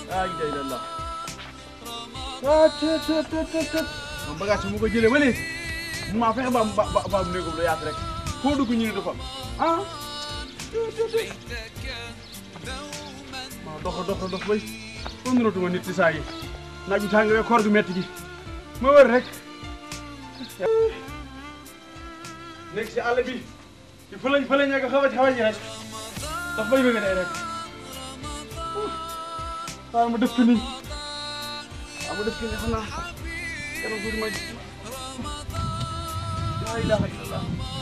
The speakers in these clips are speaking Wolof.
ah idée la la ah të të të të të moom bagage bi mu ko jëlee ba léegi mun maa fexe ba am ba ba ba am néegam lu yaatu rek foo dugg ñu ne dafa am ah të të të maa dox dox dox bay ba mënatuma nit ci saa yi naaj bi tàng koor gu metti gi ma wër rek nekk si àll bi ci fële fële ña nga xaw a xaw a ji rek daf bay bëgg day rek waaw ma def ko nii waaw ma def ko nii xam naa kanam tuuti ma laa ilaha illallah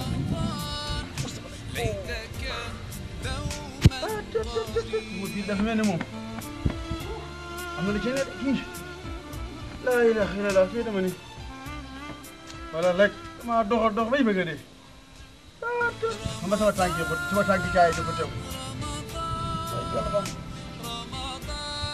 mu di dafa mel ne moom am na lu ci ne de kii laa ilaha illallah fii dama ni wala rek dama dox dox bay bëgg a dee xam nga sama tànk yi sama tànk caay dafa tew waaye yàlla baax na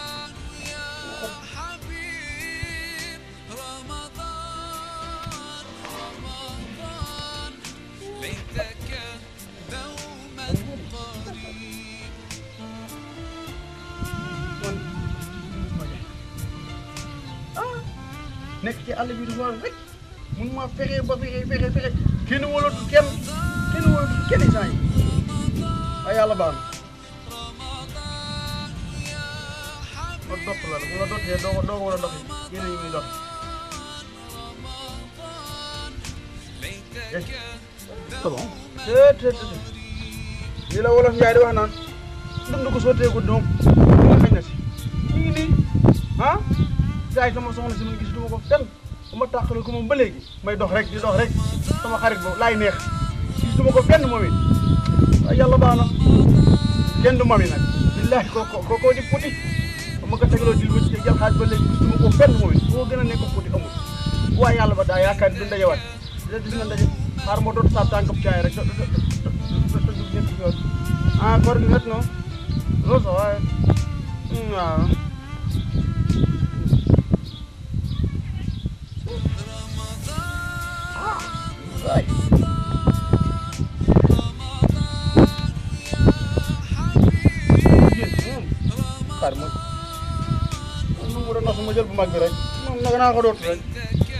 nekk ci àll bi di xool rek mun ma fexe ba fexe fexe fexe kenn wóolatu kenn kenn wóolatu kenn saa yi waaye yàlla baax na ma dott la bu la dottee doo ko doo ko war a doxee yéen yi muy dox c'est bon te te te li la wolof Njaay di wax naan dund ko sotteeku doom li nga xañ na si ñu ngi nii ah gars yi sama soxna si man gisatuma ko fenn bu ma tàqale ko moom ba léegi may dox rek di dox rek sama xarit boobu laay neex gisatuma ko fenn moom it waaye yàlla baax na kenn du mami nag billahi ko ko ko di puti ba ma ko tegaloo di lu jël xaaj ba léegi gisatuma ko fenn moom it boo gën a nekk puti amul waaye yàlla ba daa yaakaar du ndajewaat di gis nga ndaje xaar ma dootu saab tànkab caay rek ah koor gi met no loolu sax waaye waaw Right. jigéen moom xaar ma nu mu doon nax ma jël bu mag bi rek moom nag naa ko dootu rek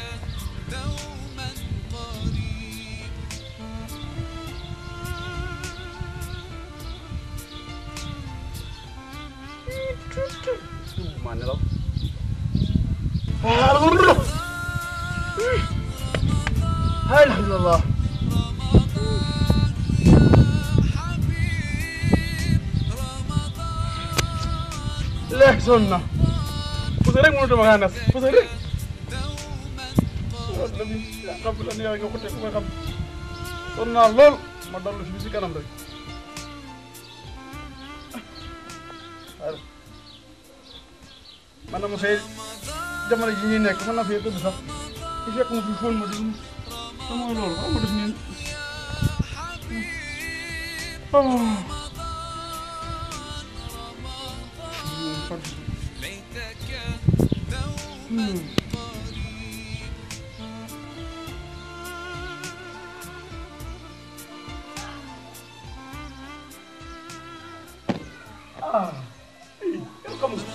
maa nelaw alhamdulillah léegi sonn na parce que rek mënutuma kaa nas parce que rek loolu la muy xam la neex nga ko teg nga xam sonn naa lool ma dallu fi si kanam rek man na ma fee jamono ji ñuy nekk mën na fee tëdd sax ci fekk ma fi fóon ma di sama loolu xam nga def nii ah yow xam nga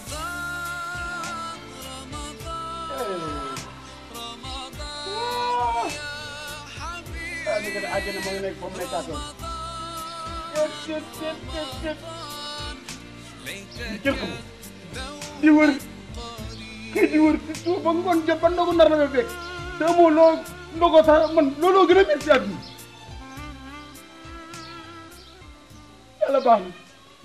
ah li nga ne àjjana moo ngi nekk foofu nekkaatoon jët jët jët jët jët ko di wër kii di wër si suuf ba ngoon jot ba ndogu nar la fa fekk te amoo loo ndogoo sax man looloo gën a métti si àdduna yàlla baax na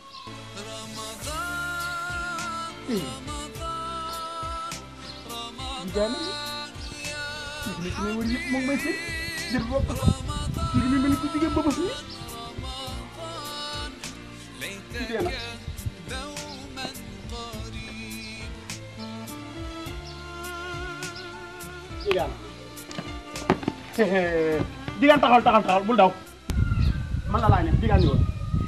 di jaay na li li ci may wër yëpp moom may seen jël bopp kii bi mel ni ku jigéen ba bës nii ci dee na digaan digaan taxawal taxawal taxawal bul daw man la laa ne digaan ñëwoon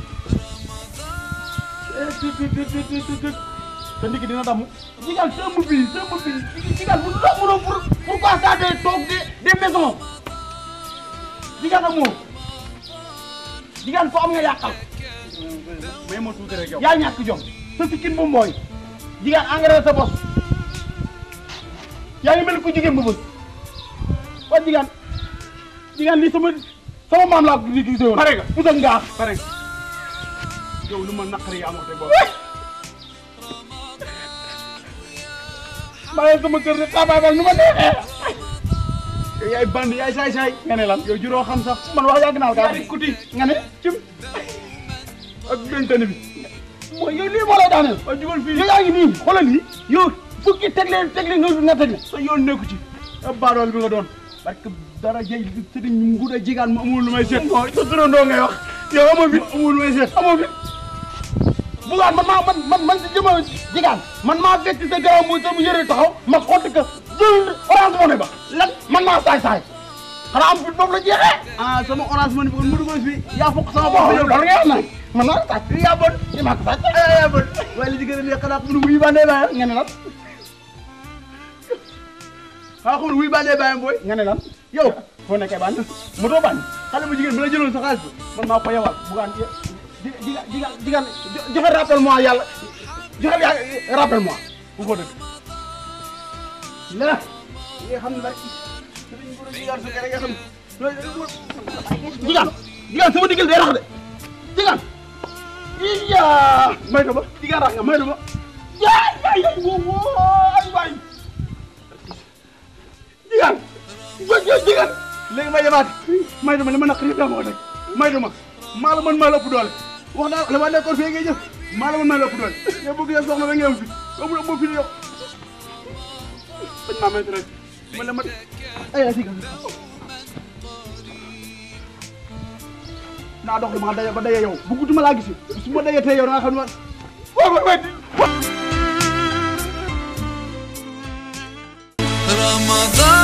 te ndigg dina damm digaan sëmb bi sëmb bi digaan bu dox mënoo pour pourquoi ça des toog des des maisons digaan ak moom digaan foo am nga yàqal may ma tuuti rek yow. yaa ñàkk jom sa sikkin bu mbooy jigéen engrais sa bos yaa ngi mel ni ku jigéen bu bës waa jigéen jigéen lii sama sama maam laa di gisee woon. pare nga pusa ngaaf pare nga yow lu ma naqari yaa moo te boobu maa ngi sama kër de xaabaabal nu ma neexee yow yaay bandi yaay saay saay nga ne lan yow juróo xam sax man wax yàgg naa kaa kuti nga ne cim ak bentani bi mooy yow lii moo lay daaneel waaw jugal fii yow yaa ngi nii xoolal lii yow fukki teg leen teg leen nga nga teg sa yoon nekku ci ab baadool bi nga doon parce que dara jëy sëriñ ñu nguda jigaan ma amul lu may seet sa turandoo ngay wax yow amoo fit amul lu may seet amoo fit bugaan man maa man man man si jëma jigaan man maa fekk sa garab muy sama yëre taxaw ma xotti ko jël orange money ba lan man maa saay saay xanaa am fit boobu la jeexee ah sama orange money bi kon mu dugal fi yaa fokk sama bopp yow loolu nga wax nag man naa sàcc yaa bon i maa ko sàcc yaa bon waaye li ci gën a neex xanaa xam ne wuy bandee bàyyam nga ne lan xanaa xam ne wuy bandee bàyyam booy nga ne lan yow foo nekkee bànn moto bànn xale bu jigéen bi la jëloon sa xaalis bi man maa ko yewal bugaan di di di di joxe rappel moi yàlla joxe rappel moi bu ko dëgg la nga xam ne rek sëriñ bu jigaan su kere nga xam jigaan jigaan sama diggal day rax de jigaan iya may do ba jigaan rax nga may do ba yaay yaay yaay wo waay waay jigaan jigaan léegi may demaat may do ma li ma naq yëpp daa ma ko teg may do ma maa la mën maa la ëpp doole wax naa la ma nekkoon fii ngay jëf maa la mën maa la ëpp doole yow bëgg yow soxna ba ngeen fi yow mu ëpp fi yow bañ maa may rek ma la ma ay ay siga naa dox dama daje ba daje yow bëggatuma laa gis su ma daje tey yow da nga xam ne ma waaw waaw رمضان